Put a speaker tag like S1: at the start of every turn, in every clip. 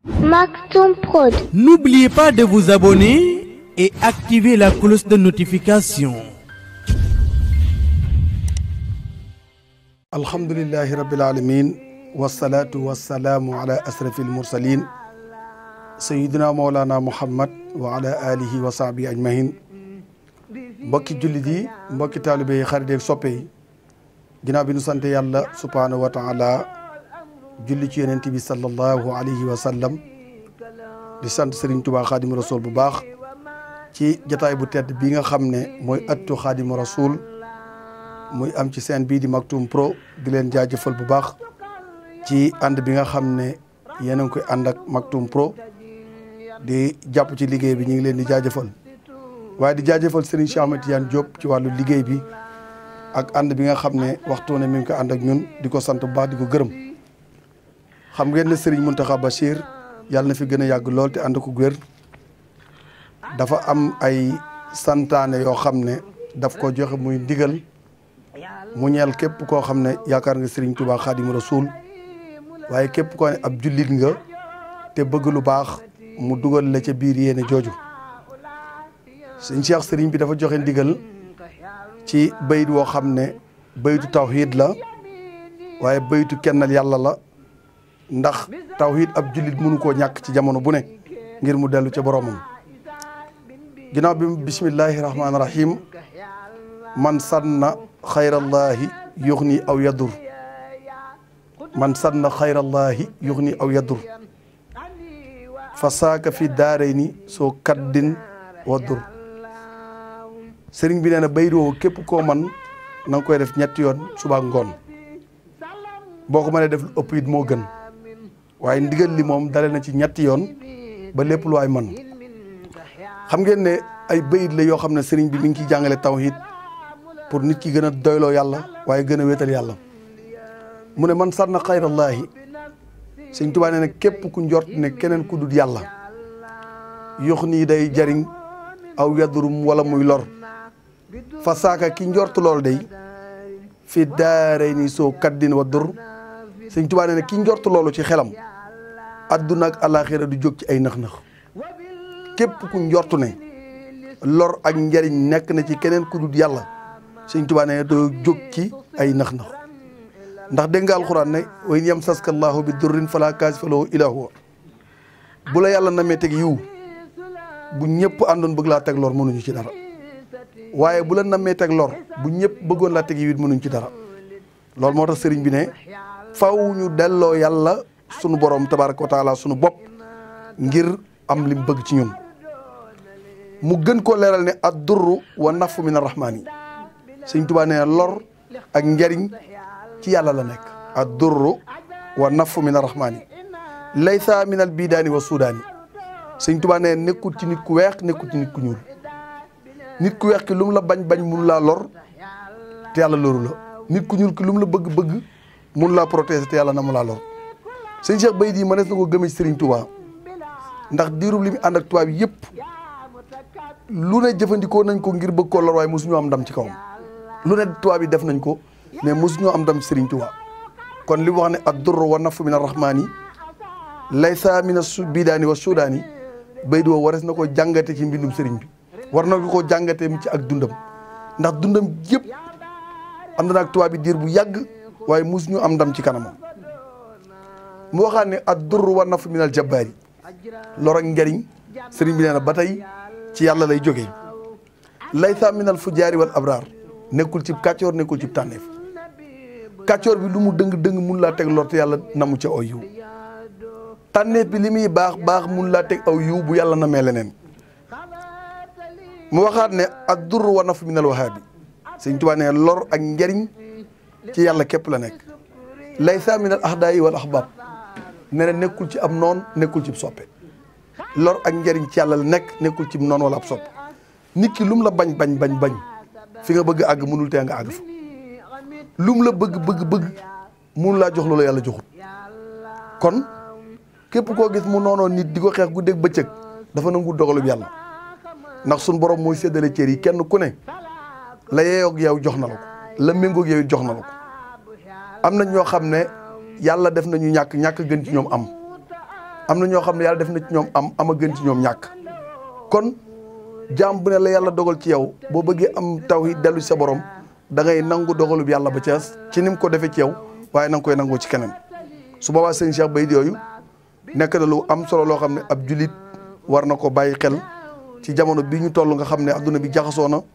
S1: Maktoum Prod.
S2: N'oubliez pas de vous abonner et activer la cloche de notification.
S3: alhamdulillahi rabbil alamin wasalaatu wasalaamu ala asrafi almursalin sayidina mawlana muhammad wa ala alihi wa sahbihi ajmahin mbokki jullit yi mbokki taalibe yi xarit yeeg soppe yi ginnaaw bi nu sant yàlla subhanahu wa taala julli ci yonent bi sallallahu alayhi wa sallam di sant Serigne Touba xaadimu rasul bu baax ci jataay bu tedd bi nga xam ne mooy ëttu xaadimu rasul muy am ci seen bii di Maktoum Pro di leen jaajëfal bu baax ci ànd bi nga xam ne yéen a ngi koy ànd ak Maktoum Pro di jàpp ci liggéey bi ñu ngi leen di jaajëfal waaye di jaajëfal Serigne Cheikh Ahmed Tidiane Diop ci wàllu liggéey bi ak ànd bi nga xam ne waxtu ne mi ngi ko ànd ak ñun di ko sant bu baax di ko gërëm xam ngeen ne Serigne Mountakha Bachir yàlla na fi gën a yàgg lool te ànd ko wér dafa am ay santaane yoo xam ne daf ko joxe muy ndigal mu ñeel képp koo xam ne yaakaar nga Serigne Touba Xaadimu Rasuul waaye képp koo ne ab jullit nga te bëgg lu baax mu dugal la ca biir yéene jooju sëñ Cheikh Serigne bi dafa joxe ndigal ci bayit woo xam ne bayitu tawhid la waaye bayitu kennal yàlla la ndax tawhid ab jullit mënu koo ñàkk ci jamono bu ne ngir mu dellu ca boromam ginnaaw bi bismillahi rahmaani rahim man sanna xayrallahi yuxni aw yadur man sanna xayrallahi yuxni aw yadur fa saaka fi daarayni soo kaddin wadur sëriñ bi nee na bayit woowu képp koo man na nga koy def ñetti yoon suba ngoon boo ko mënee def lu ëpp it moo gën waaye ndigal li moom dale na ci ñetti yoon ba lépp lu waay man xam ngeen ne ay bayit la yoo xam ne sëriñ bi mi ngi ciy jàngale tawhid pour nit ki gën a doyloo yàlla waaye gën a wéetal yàlla mu ne man sànna xayrallaahi sëñ Tuubaa nee na képp ku njort ne keneen ku dul yàlla yox nii day jariñ aw yadurum wala muy lor fa saaka ki njort loolu day fi daaray ni soo kaddin wa dur sëñ Tuubaa nee na ki njort loolu ci xelam adduna ak alaxira du jóg ci ay nax-nax képp ku njort ne lor ak njariñ nekk na ci keneen ku dul yàlla sëñ Tuubaa ne doo jóg ci ay nax-nax ndax dégg nga alxuraan ne wa in yamsaska llaahu bi durrin falaa kaashifa lahu illaa huwa bu la yàlla namee teg yiw bu ñëpp àndoon bëgg laa teg lor mënuñu ci dara waaye bu la namee teg lor bu ñëpp bëggoon laa teg yiw it mënuñu ci dara loolu moo tax sëriñ bi ne faw ñu delloo yàlla sunu borom tabaaraka wa taala sunu bopp ngir am lim bëgg ci ñun mu gën koo leeral ne ad durru wa nafu min arrahmaani sëñ Tuubaa nee na lor ak njariñ ci yàlla la nekk ad durru wa nafu min arrahmaani laysa min al bidaani wa sudaani sëñ Tuubaa nee nekkul ci nit ku weex nekkul ci nit ku ñuul nit ku weex ki lu mu la bañ bañ mun laa lor te yàlla loru la nit ku ñuul ki lu mu la bëgg bëgg mun laa protéger te yàlla na mu laa lor sëñ Cheikh bayit yi mënees na ko gëmee ci sëriñ Tuubaa ndax diirub li mu ànd ak tubaab yëpp lu ne jëfandikoo nañ ko ngir bëgg koo lor waaye mosuñu am ndam ci kawam lu ne tubaab yi def nañ ko mais mosuñoo am ndam ci Serigne Touba kon li mu wax ne ad durru wa nafu min arrahmaani laysa min as bidaani wa sudaani bay di woo wares na ko jàngate ci mbindum Serigne bi war na ko jàngate mi ci ak dundam ndax dundam yëpp ànd na ak tubaab yi diir bu yàgg waaye mosuñu am ndam ci kanamam mu waxaat ne ad durru wa nafu min al jabbaari lor ak njariñ Serigne bi nee na ba tey ci yàlla lay jógee laysa min al fujaari wal abraar nekkul ci kàccoor nekkul ci tànneef kàccoor bi lu mu dëng dëng mun laa teg lor te yàlla namu ca aw yiw tànneef bi li muy baax baax mun laa teg aw yiw bu yàlla namee leneen mu waxaat ne ak dur wa naf min al wahaabi sëñ Tuubaa ne lor ak njariñ ci yàlla képp la nekk laysa min al ahdaayi wal ahbaab ne na nekkul ci am noon nekkul ci soppe lor ak njariñ ci yàlla la nekk nekkul ci noonu wala ab sopp nit ki lum la bañ bañ bañ bañ fi nga bëgg àgg mënul tee nga àgg fa lum la bëgg bëgg bëgg mënul laa jox loola yàlla joxut kon képp koo gis mu noonoo nit di ko xeex guddeeg bëccëg dafa nangu dogalub yàlla ndax suñ borom mooy séddale cër yi kenn ku ne la yeeyoog yow jox na la ko la méngoog yow jox na la ko am na ñoo xam ne yàlla def nañu ñàkk ñàkk gën ci ñoom am am na ñoo xam ne yàlla def na ci ñoom am am a gën ci ñoom ñàkk kon jaam bu ne la yàlla dogal ci yow boo bëggee am tawhid dellu sa borom da ngay nangu dogalub yàlla ba ca ci ni mu ko defee ci yow waaye na nga koy nangoo ci keneen su boobaa sëñ Cheikh Baydi yooyu nekk na lu am solo loo xam ne ab julit war na ko bàyyi xel ci jamono bi ñu toll nga xam ne adduna bi jaxasoo na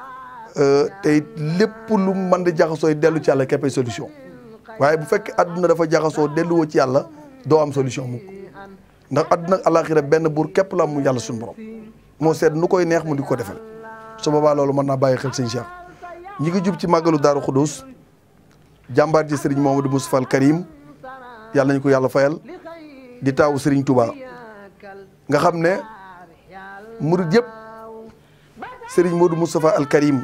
S3: te it lépp lu mën di jaxasoo yi dellu ci yàlla képpay solution waaye bu fekkee adduna dafa jaxasoo delluwoo ci yàlla doo am solution mukk ndax adduna ak alaxira benn buur képp la am mu yàlla suñu borom moo seet nu koy neex mu di ko defal su boobaa loolu mën naa bàyyi xel sëñ Cheikh ñi ngi jub ci màggalu Daaru Xudus jàmbaar ji sëriñ Mamadou Moustapha al Karim yàlla nañu ko yàlla fayal di taawu sëriñ Touba nga xam ne murid yëpp sëriñ Modou Moustapha al Karim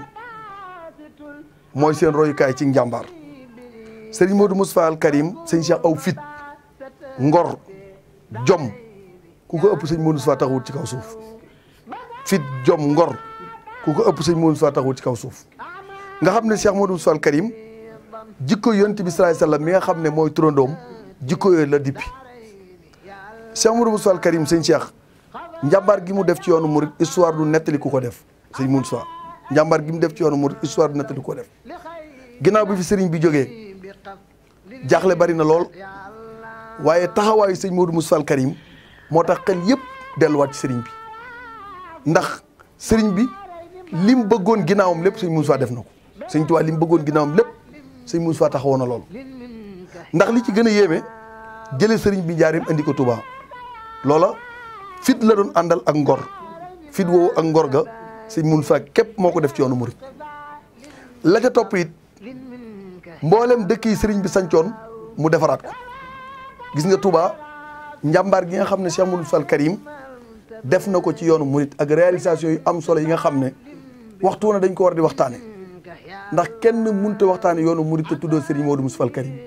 S3: mooy seen royukaay ci njàmbaar sëriñ Modou Moustapha al Karim sëñ Cheikh aw fit ngor jom ku ko ëpp sëñ Modou Moustapha taxawut ci kaw suuf fit jom ngor ku ko ëpp sëñ Modou Moustapha taxawut ci kaw suuf nga xam ne Cheikh Modou Moustapha al Karim jikko yonent bi salaay sallam mi nga xam ne mooy turandoom jikko yooyu la dippi Cheikh Modou Moustapha al Karim sëñ Cheikh njàmbaar gi mu def ci yoonu murid histoire du nettali ku ko def sëñ Moustapha njàmbaar gi mu def ci yoonu murid histoire du nettali ku ko def ginnaaw bi fi sëriñ bi jógee jaaxle bari na lool waaye taxawaayu sëñ Modou Moustapha al Karim moo tax xel yëpp delluwaat ci sëriñ bi ndax sëriñ bi lim bëggoon ginnaawam lépp sëñ Moustapha def na ko sëñ Tuubaa lim bëggoon ginnaawam lépp sëñ Moustapha taxawoon na lool ndax li ci gën a yéeme jëlee sëriñ bi njaarim andi ko Touba loola fit la doon àndal ak ngor fit woowu ak ngor ga sëñ Moustapha képp moo ko def ci yoonu murit la ca topp it mboolem dëkk yi sëriñ bi sancoon mu defaraat ko gis nga Touba njàmbaar gi nga xam ne Cheikh Moustapha al Karim def na ko ci yoonu murit ak réalisation yu am solo yi nga xam ne waxtu woon dañ ko war di waxtaane ndax kenn mënut a waxtaane yoonu murit te tuddoo sëriñ Modou Moustapha al Karim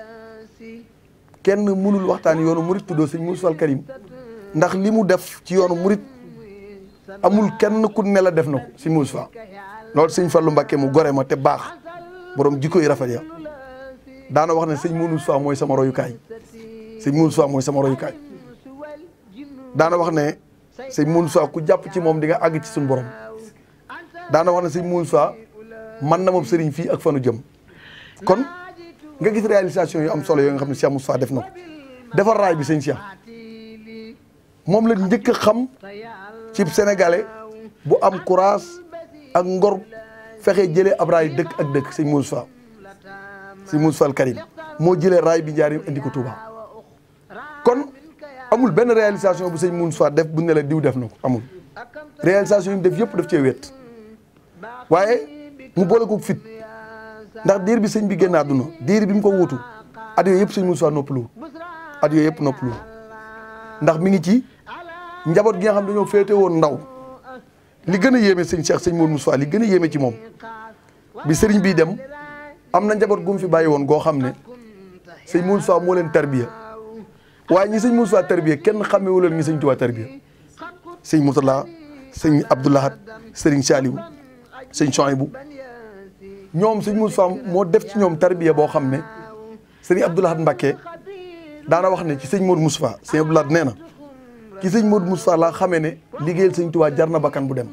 S3: kenn mënul waxtaane yoonu murit tuddoo sëriñ Moustapha al Karim ndax li mu def ci yoonu murit amul kenn ku ne la def na ko sëriñ Moustapha loolu sëñ Fallou Mbacké mu gore ma te baax borom jikko yi rafet ya daana wax ne sëñ Moustapha mooy sama royukaay sëñ Moustapha mooy sama royukaay daana wax ne sëñ Moustapha ku jàpp ci moom di nga àgg ci suñu borom daana wax ne sëñ Moustapha man na moom sëriñ fii ak fanu jëm kon nga gis réalisation yu am solo yoo nga xam ne Cheikh Moustapha def na ko defar raay bi sëñ Cheikh moom la njëkk a xam ci sénégalais bu am courage ak ngor fexe jëlee ab raay dëkk ak dëkk sëñ Moustapha sëñ Moustapha al Karim moo jëlee raay bi njaarim indi ko Touba kon amul benn réalisation bu sëñ Moustapha def bu ne la diw def na ko amul réalisation yi mu def yëpp daf cee wet waaye mu boole ko fit ndax diir bi sëñ bi génn àdduna diir bi mu ko wuutu at yooyu yëpp sëñ Moustapha noppalu at yooyu yëpp noppalu ndax mi ngi ci njaboot gi nga xam dañoo féete woon ndaw li gën a yéeme sëñ Cheikh sëñ Modou Moustapha li gën a yéeme ci moom bi sëriñ bii dem am na njaboot gu mu fi bàyyi woon goo xam ne sëñ Modou Moustapha moo leen tarbiya waaye ñi sëñ Modou Moustapha tarbiya kenn xamewu leen ñi sëñ Tuubaa tarbiya sëñ Mourtala sëñ Abdoulahat sëriñ Saliou sëñ Chouaïbou ñoom sëñ Moustapha moo def ci ñoom tarbiya boo xam ne sëriñ Abdoulahat Mbacké daana wax ne ci sëñ Modou Moustapha sëñ Abdoulahat nee na ci sëñ Modou Moustapha laa xamee ne liggéeyal sëñ Tuubaa jar na bakkan bu dem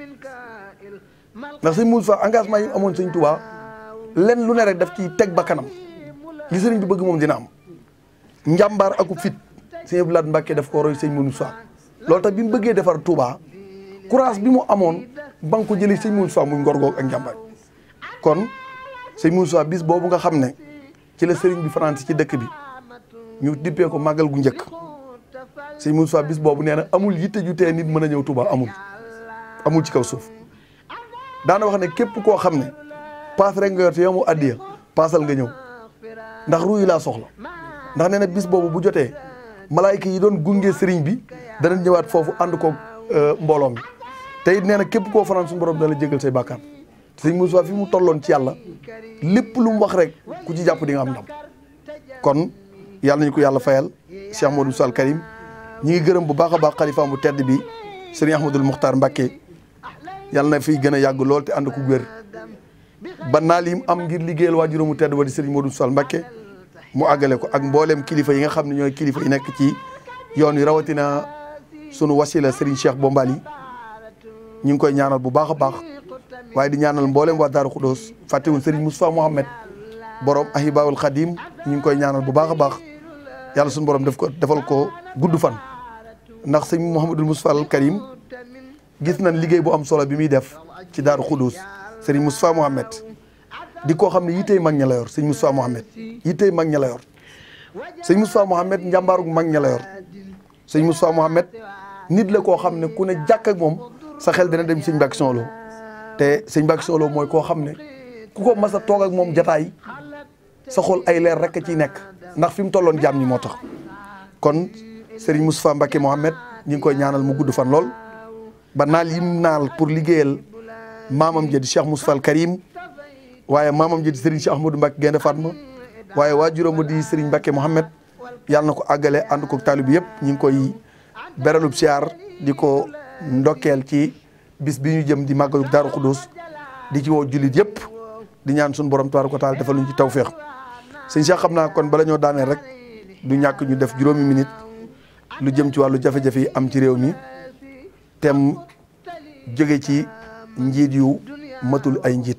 S3: ndax sëñ Modou Moustapha engagement yi amoon sëñ Tuubaa lenn lu ne rek daf ci teg bakkanam li sëriñ bi bëgg moom dina am njàmbaar aku fit sëñ Abdoulahat Mbacké daf ko roy sëñ Modou Moustapha loolu tax bi mu bëggee defar Touba courage bi mu amoon ba nga ko jëlee sëñ Modou Moustapha muy ngor goog ak njàmbaar kon sëñ Modou Moustapha bis boobu nga xam ne ci la sëriñ bi France ci dëkk bi ñu dippee ko màggal gu njëkk sëñ Modou Moustapha bis boobu nee na amul yitte ju tee nit mën a ñëw Touba amul amul ci kaw suuf daana wax ne képp koo xam ne paas rek nga yor te yow mu addiya paasal nga ñëw ndax ruuy laa soxla ndax nee na bis boobu bu jotee malaayka yi doon gunge sëriñ bi danañ ñëwaat foofu ànd ko mbooloo mi te it nee na képp koo fanaan suñu borom dana jégal say bàkkaar sëñ Moussa fi mu tolloon ci yàlla lépp lu mu wax rek ku ci jàpp di nga am ndam kon yàlla nañu ko yàlla fayal Cheikh Modou Moussa al Karim ñi ngi gërëm bu baax a baax xalifaam bu tedd bi sëriñ Ahmadul Muxtaar Mbacké yàlla na fiy gën a yàgg lool te ànd ko wér ba naa lim am ngir liggéeyal waajuram mu tedd ba di sëriñ Modou Moussa Mbacké mu àggale ko ak mboolem kilifa yi nga xam ne ñooy kilifa yi nekk ci yoon wi rawatina sunu wasila Serigne Cheikh Bombali ñu ngi koy ñaanal bu baax a baax waaye di ñaanal mboolem waa Daaru Khoudoss fàttewul Serigne Moustapha Mohamed borom Ahibaawul Khadim ñu ngi koy ñaanal bu baax a baax yàlla suñu borom def ko defal ko gudd fan. ndax sëñ Mouhamadul Moustapha al Karim gis nañ liggéey bu am solo bi muy def ci Daaru Khoudoss Serigne Moustapha Mohamed di koo xam ne yittey mag ña la yor sëñ Moustapha Mohamed yittey mag ña la yor sëñ Moustapha Mohamed njàmbaarug mag ña la yor sëñ Moustapha Mohamed nit la koo xam ne ku ne jàkk ak moom sa xel dina dem sëñ Mbàkke Soxlo te sëñ Mbàkke Soxlo mooy koo xam ne ku ko mas a toog ak moom jataay sa xol ay leer rek a ciy nekk ndax fi mu tolloon jaam ñi moo tax kon Serigne Moustapha Mbacke Mohamed ñu ngi koy ñaanal mu gudd fan lool ba naal yim naal pour liggéeyal maamam ja di Cheikh Moustapha al Karim waaye maamam ja di Serigne Cheikh Ahmadou Mbacke Gaynde Fatma waaye waajuram di Serigne Mbacke Mohamed yàlla na ko àggale ànd ko taalib yëpp ñu ngi koy beralub siyaar di ko ndokkeel ci bis bi ñu jëm di màggalu Daaru Khoudoss di ci woo jullit yëpp di ñaan suñu borom tabaaraka wa taala defal ñu ci tawféex sëñ Cheikh xam naa kon bala ñoo daaneel rek du ñàkk ñu def juróomi minute lu jëm ci wàllu jafe-jafe yi am ci réew mi tem jóge ci njiit yu matul ay njiit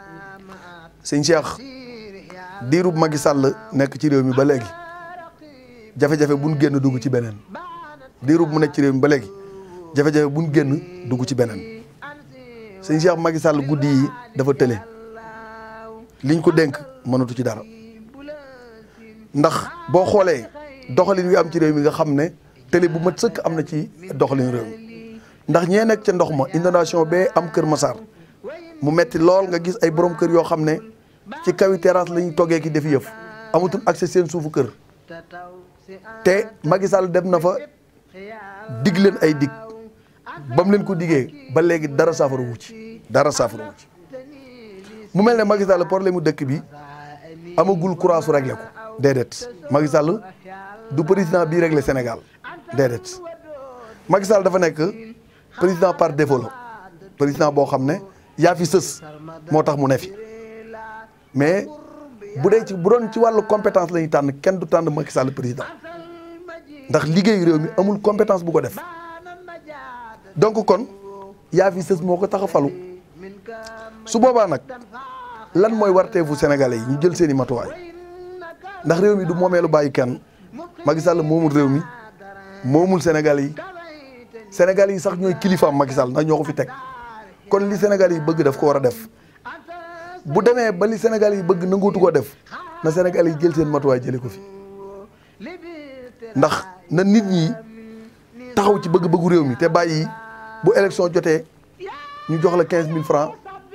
S3: sëñ Cheikh diirub Macky Sall nekk ci réew mi ba léegi jafe-jafe buñ génn dugg ci beneen diirub mu nekk ci réew mi ba léegi jafe-jafe buñ génn dugg ci beneen sëñ Cheikh Macky Sall guddi yi dafa tële liñ ko dénk mënatu ci dara ndax boo xoolee doxalin wi am ci réew mi nga xam ne télé bu mat sëkk am na ci doxalin réew mi ndax ñee nekk ca ndox ma inondation bee am Kër Massar mu metti lool nga gis ay borom kër yoo xam ne ci kawi terrasse la ñuy toggee ki def yëf amatul accès seen suufu kër te Macky Sall dem na fa dig leen ay dig ba mu leen ko diggee ba léegi dara saafara wu ci dara saafara wu ci mu mel ne Macky Sall problème mu dëkk bi amagul courage su réglé ko déedéet Macky Sall du président bii réglé Sénégal déedéet Macky Sall dafa nekk président par défaut la président boo xam ne yaa fi sës moo tax mu ne fi mais bu dee ci bu doon ci wàllu compétence la ñuy tànn kenn du tànn Macky Sall président ndax liggéeyu réew mi amul compétence bu ko def donc kon yaa fi sës moo ko tax a falu su boobaa nag lan mooy warteefu sénégalais yi ñu jël seen i matuwaay ndax réew mi du moomeelu bàyyi kenn Macky Sall moomul réew mi moomul sénégalais yi sénégalais yi sax ñooy kilifaam Macky Sall ndax ñoo ko fi teg kon li sénégalais yi bëgg daf ko war a def bu demee ba li sénégalais yi bëgg nangootu koo def na sénégalais yi jël seen matuwaay jëlee ko fi ndax na nit ñi taxaw ci bëgg-bëggu réew mi te bàyyi bu élection jotee ñu jox la quinze mille francs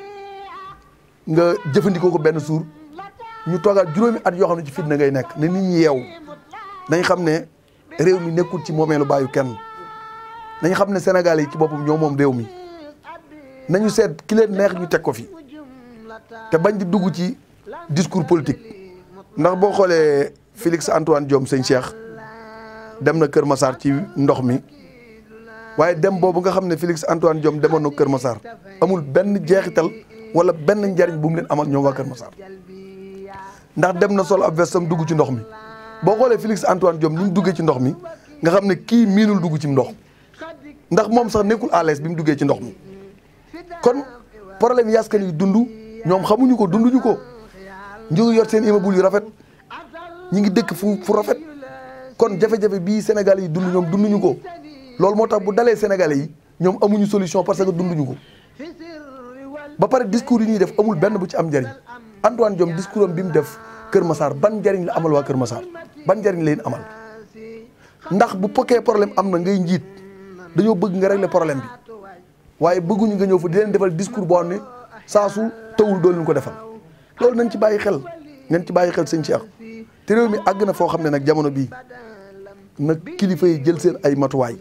S3: nga jëfandikoo ko benn suur ñu toogaat juróomi at yoo xam ne ci fitna ngay nekk ne nit ñi yeew nañ xam ne réew mi nekkul ci moomeelu bàyyu kenn nañ xam ne Sénégal yi ci boppam ñoo moom réew mi nañu seet ki leen neex ñu teg ko fi te bañ di dugg ci discours politique ndax boo xoolee Félix Antoine Diome sëñ Cheikh dem na Kër Massar ci ndox mi waaye dem boobu nga xam ne Félix Antoine Diome demoon na Kër Massar amul benn jeexital wala benn njariñ bu mu leen amal ñoom waa Kër Massar ndax dem na sol ab vestam dugg ci ndox mi boo xoolee Félix Antoine Diome ni mu duggee ci ndox mi nga xam ne kii miinul dugg ci ndox ndax moom sax nekkul à l'aise bi mu duggee ci ndox mi kon problème yi askan yi dund ñoom xamuñu ko dunduñu ko ñu ngi yor seen immeuble yu rafet ñi ngi dëkk fu fu rafet kon jafe-jafe bii Sénégal yi dund ñoom dunduñu ko loolu moo tax bu dalee Sénégalais yi ñoom amuñu solution parce que dunduñu ko ba pare discours yi ñuy def amul benn bu ci am njariñ Antoine Diome discours am bi mu def Kër Massar ban njariñ la amal waa Kër Massar ban njariñ la leen amal ndax bu pokkee problème am na ngay njiit dañoo bëgg nga régler problème bi waaye bëgguñu nga ñëw fa di leen defal discours boo xam ne saa su tawul dool ñu ko defal loolu nañ ci bàyyi xel nañ ci bàyyi xel sëñ Cheikh te réew mi àgg na foo xam ne nag jamono bii nag kilifa yi jël seen ay matuwaay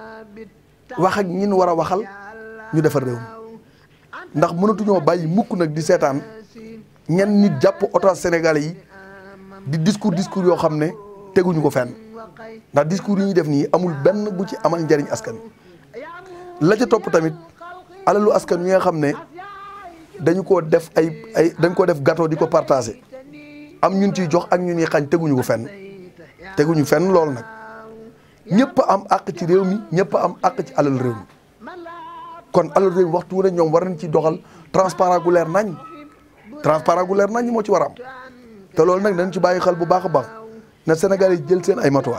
S3: wax ak ñin war a waxal ñu defar réew mi ndax mënatuñoo bàyyi mukk nag di seetaan ñenn nit jàpp otage sénégalais yi di discours discours yoo xam ne teguñu ko fenn ndax discours yi ñuy def nii amul benn bu ci amal njariñ askan la ca topp tamit alalu askan wi nga xam ne dañu ko def ay ay dañ ko def gâteau di ko partagé am ñun ciy jox ak ñun ñuy xañ teguñu ko fenn teguñu fenn loolu nag ñëpp am àq ci réew mi ñëpp am àq ci alal réew mi kon alal réew mi waxtu wu ne ñoom war nañ ci doxal transparent gu leer nañ transparent gu leer nañ moo ci war a am te loolu nag nañ ci bàyyi xel bu baax a baax na Sénégal yi jël seen ay matuwaay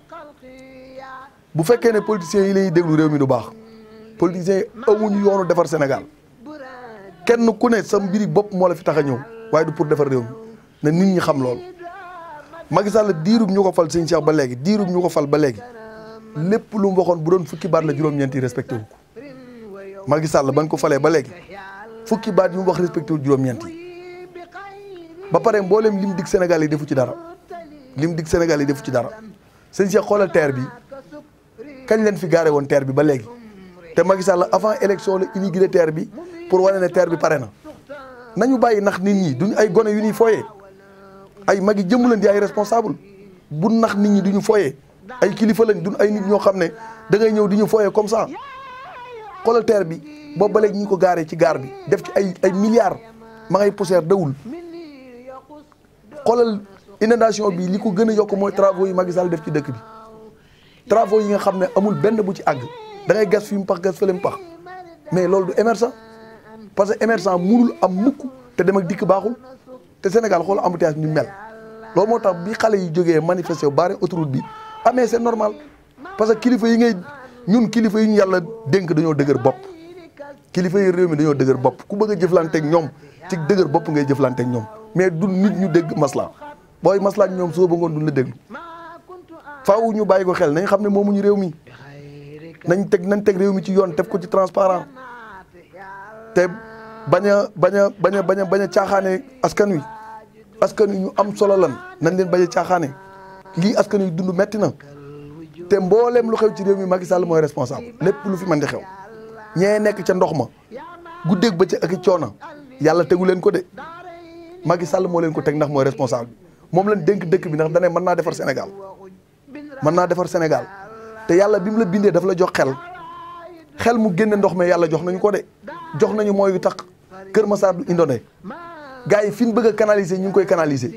S3: bu fekkee ne politiciens yi lay déglu réew mi du baax politiciens yi amuñu yoonu defar Sénégal kenn ku ne sa mbiri bopp moo la fi tax a ñëw waaye du pour defar réew mi na nit ñi xam loolu Macky Sall diirub ñu ko fal sëñ Cheikh ba léegi diirub ñu ko fal ba léegi lépp lu mu waxoon bu doon fukki baat la juróom-ñeent yi respecté wu ko Macky Sall bañ ko falee ba léegi fukki baat yu mu wax respecté wu juróom-ñeent yi ba pare mboolem lim dig Sénégal yi defu ci dara lim dig Sénégal yi defu ci dara sëñ Cheikh xoolal terre bi kañ leen fi gaare woon terre bi ba léegi te Macky Sall avant élection la inauguré terre bi pour wane ne terre bi pare na nañu bàyyi nax nit ñi duñ ay gone yu ñuy fooyee ay magi jëmm leen di ay responsable bu nax nit ñi du ñu fooyee ay kilifa lañ duñ ay nit ñoo xam ne da ngay ñëw di ñu fooyee comme ça xoolal terre bi boobu ba léegi ñu ko gaaree ci gaar bi def ci ay ay milliards ma ngay poussière dawul xoolal inondation bi li ko gën a yokk mooy travaux yi Macky Sall def ci dëkk bi travaux yi nga xam ne amul benn bu ci àgg da ngay gas fi mu pax gas fële mu pax mais loolu du émergent parce que émergent munul am mukk te dem ak dikk baaxul te Sénégal xool embouteillage ñu mel loolu moo tax bi xale yi jógee manifester wu bari autoroute bi amee c'est normal parce que kilifa yi ngay ñun kilifa yi ñu yàlla dénk dañoo dëgër bopp kilifa yi réew mi dañoo dëgër bopp ku bëgg a jëflanteeg ñoom ci dëgër bopp ngay jëflanteeg ñoom mais du nit ñu dégg masla booy masla ak ñoom soo ba ngoon duñ la déglu faaw ñu bàyyi ko xel nañ xam ne moomuñu réew mi nañ teg nañ teg réew mi ci yoon teg ko ci transparent te bañ a bañ a bañ a bañ a bañ a caaxaane askan wi askan wi ñu am solo lan nañ leen bañ a caaxaane lii askan wi dund metti na te mbooleem lu xew ci réew mi Macky Sall mooy responsable lépp lu fi mën di xew ñee nekk ca ndox ma guddeeg ba ca ak i coono yàlla tegu leen ko de Macky Sall moo leen ko teg ndax mooy responsable moom lañ dénk dëkk bi ndax dane mën naa defar Sénégal mën naa defar Sénégal te yàlla bi mu la bindee daf la jox xel xel mu génne ndox mi yàlla jox nañu ko de jox nañu mooy yu tax Kër Massar du indone gars yi fi ñu bëgg a canaliser ñu ngi koy canaliser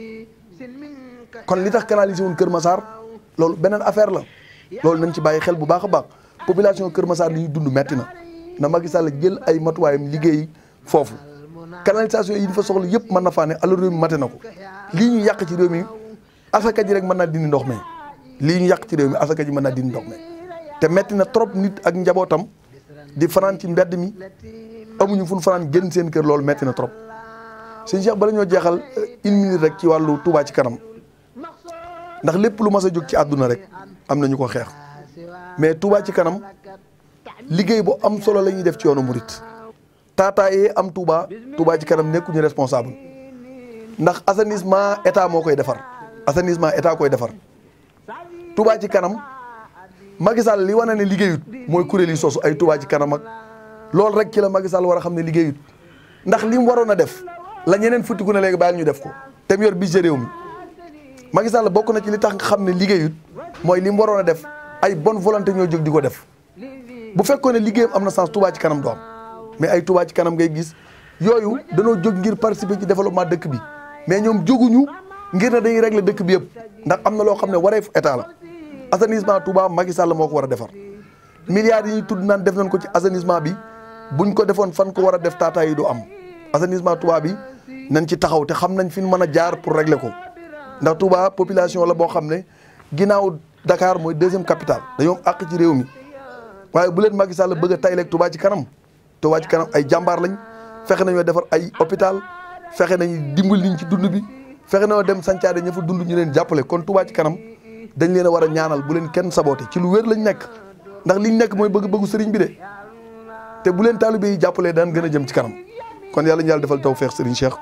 S3: kon li tax canaliser wuñ Kër Massar loolu beneen affaire la loolu nañ ci bàyyi xel bu baax a baax population Kër Massar li ñuy dund metti na na Macky Sall jël ay matuwaayam liggéey foofu canalisation yi dafa soxla yëpp mën na faa ne alors réew mi mate na ko lii ñu yàq ci réew mi asaka ji rek mën naa dindi ndox mi lii ñu yàq ci réew mi asaka ji mën naa dindi ndox mi te metti na trop nit ak njabootam di fanaan ci mbedd mi amuñu fu ñu fanaan génn seen kër loolu metti na trop sëñ Cheikh bala ñoo jeexal une minute rek ci wàllu Touba ci kanam ndax lépp lu mas a jóg ci àdduna rek am na ñu ko xeex mais Touba ci kanam liggéey bu am solo la ñuy def ci yoonu murit taataayee am Touba Touba ci kanam nekkuñu responsable ndax assainissement état moo koy defar assainissement état koy defar Touba ci kanam Macky Sall li wane ne liggéeyut mooy kuréel yi sosu ay Touba ci kanam ak loolu rek ci la Macky Sall war a xam ne liggéeyut ndax li mu waroon a def la ñeneen futtiku ne léegi bàyyil ñu def ko te mu yor budget réew mi Macky Sall bokk na ci li tax nga xam ne liggéeyut mooy li mu waroon a def ay bonne volonté ñoo jóg di ko def bu fekkoon ne liggéeyam am na sens Touba ci kanam du am mais ay Touba ci kanam ngay gis yooyu danoo jóg ngir participer ci développement dëkk bi mais ñoom jóguñu ngir ne dañuy régler dëkk bi yëpp ndax am na loo xam ne wareef état la assainissement Touba Macky Sall moo ko war a defar milliards yi ñuy tudd naan def nañ ko ci assainissement bi buñ ko defoon fan ko war a def taataa yi du am assainissement Touba bi nañ ci taxaw te xam nañ fi ñu mën a jaar pour régler ko ndax Touba population la boo xam ne ginnaaw Dakar mooy deuxième capitale dañoo am àq ci réew mi waaye bu leen Macky Sall bëgg a tayleeg Touba ci kanam Touba ci kanam ay jàmbaar lañ fexe nañoo defar ay hôpital fexe nañu dimbali niñ ci dund bi fexe nañoo dem sancaade ña fa dund ñu leen jàppale kon Touba ci kanam dañ leen a war a ñaanal bu leen kenn saboote ci lu wér lañ nekk ndax liñ nekk mooy bëgg-bëggu sëriñ bi de te bu leen taalibe yi jàppalee daan gën a jëm ci kanam kon yàlla ñu yàlla defal tawfeex sëriñ Cheikh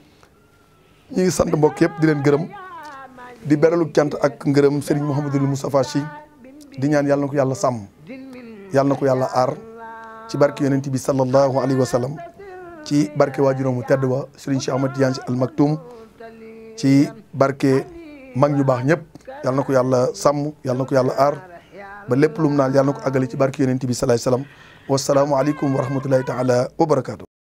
S3: ñu ngi sant mbokk yëpp di leen gërëm di beralu cant ak ngërëm sëriñ Mouhamadul Moustapha Sy di ñaan yàlla na ko yàlla sàmm yàlla na ko yàlla aar ci barke yonent bi sallallahu alayhi wa sallam ci barke waajuram mu tedd wa sëriñ Cheikh Ahmad Tidiane Sy Al Maktoum ci barke mag ñu baax ñëpp yàlla na ko yàlla sàmm yàlla na ko yàlla aar ba lépp lu mu naan yàlla na ko àggale ci barke yonent bi salaay salaam wasalaamualeykum wa rahmatullahi taala wa barakaatu.